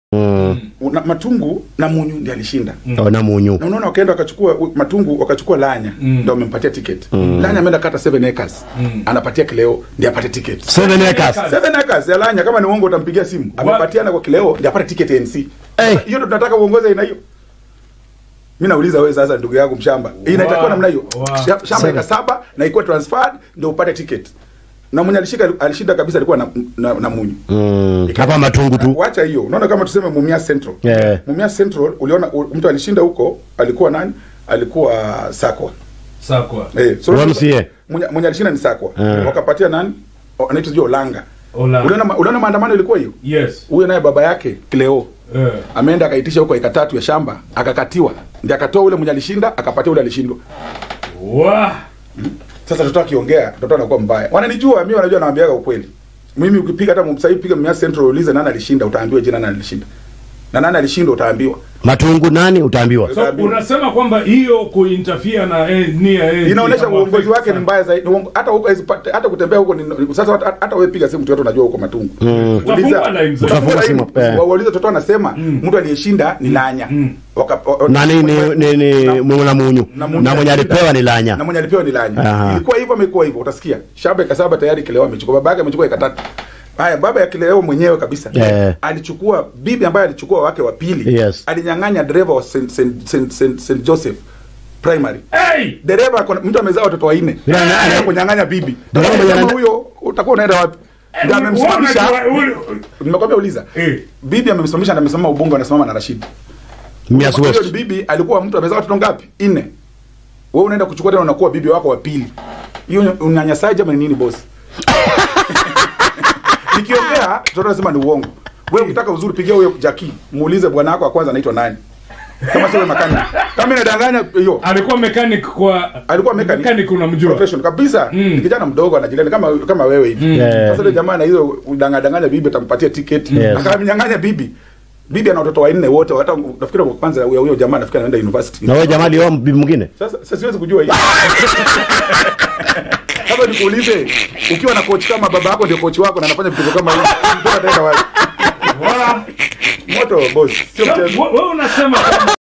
Mm. Una, Matungu na Munyu ndiye alishinda. Oh, na munyu. Na unaona wakaenda wakachukua u- Matungu wakachukua Lanya Mm. ndio wamempatia ticket. Lanya ameenda kata 7 acres. Mm. Anapatia Kileo ndiye apate ticket. Seven acres. 7 acres ya Lanya kama ni uongo utampigia simu. Amepatiana kwa Kileo ndiye apate ticket ya NC. Eh. Hiyo ndio tunataka uongoze aina hiyo. Mimi nauliza wewe sasa ndugu yangu mshamba. Inatakiwa Wow. namna hiyo. Wow. Sha- Shamba ika saba na ikuwa transferred ndio upate ticket. Na mwenye alishika alishinda kabisa alikuwa na, na, na Munyu. Mm. Hapa matungu tu. Wacha hiyo. Unaona kama tuseme Mumia Central. Yeah. Mumia Central uliona u- mtu alishinda huko alikuwa nani? Alikuwa Sakwa. Sakwa. Eh, so MCA. mwenye mwenye alishinda ni Sakwa. Eh. Wakapatia nani? O, Anaitwa sio Olanga. Ola. Uliona ma- uliona maandamano ilikuwa hiyo? Yes. Huyo naye baba yake Cleo Eh. ameenda akaitisha huko eka tatu ya shamba akakatiwa, ndiye akatoa ule mwenye alishinda akapatia ule alishindwa. Wah. Sasa mtoto akiongea mtoto anakuwa mbaya. Wananijua mimi, wanajua nawaambiaga ukweli. Mimi ukipiga hata sasa hivi piga Mia Central ulize nani alishinda, utaambiwa jina nani alishinda. Na nani alishinda utaambiwa. Matungu nani utaambiwa. So unasema kwamba hiyo kuinterfere na eh, nia eh, Inaonyesha kama uongozi affect wake ni sana. mbaya zaidi. Uongo- Hata huko hawezi pata- hata kutembea huko ni sasa hata, hata wewe piga simu mtu yote unajua huko matungu. Mm. Utafunga line zote. Utafunga simu, eh. Waulize mtoto anasema mtu aliyeshinda ni Lanya. Mm. Waka- wa- Na nini ni ni Na- mungu na munyu. na Munyu Na mwenye alishinda. alipewa ni na lanya. mwenye alipewa ni Lanya. Aha. Ilikuwa hivyo, amekuwa hivyo, utasikia shamba eka saba tayari Kileo amechukua, baba yake amechukua eka tatu. Haya, baba ya Kileo mwenyewe kabisa Eh. alichukua bibi ambaye alichukua wake wa pili, Yes. alinyang'anya dereva wa St. St. St. St. St. Joseph primary Hey! dereva ako na- mtu amezaa watoto wanne Yeah, yeah, Anaenda yeah. kunyang'anya bibi Dereva Kama mwenye- huyo utakuwa unaenda wapi ndio Wewe amemsimamisha unajua- wewe- nimekwambia uliza Eh. bibi amemsimamisha na amesimama ubungo anasimama na Rashid Mias Huyo ni West. bibi alikuwa mtu amezaa watoto ngapi nne wewe unaenda kuchukua tena unakuwa bibi wako wa pili hiyo ni unyanyasaji ama ni nini bosi nikiongea mtoto anasema ni uongo wewe ukitaka uzuri pigia huyo Jackie muulize bwana wako wa kwanza anaitwa nani kama sio makani kama inadanganya hiyo alikuwa mechanic kwa alikuwa mechanic, mechanic unamjua profession kabisa Mm. ni kijana mdogo anajilani kama kama wewe hivi Yeah. sasa yule jamaa na hizo udanganya bibi atampatia ticket Yes. akamnyang'anya bibi bibi ana watoto wanne wote hata nafikiri kwa kwanza huyo huyo jamaa nafikiri anaenda university Na wewe jamaa alioa bibi mwingine? sasa sasa siwezi kujua hiyo Sasa nikuulize ukiwa na coach kama baba yako ndio coach wako na anafanya vitu kama hivi mtoto ataenda wapi Wah. moto boss sio So, mchezo wewe unasema kwamba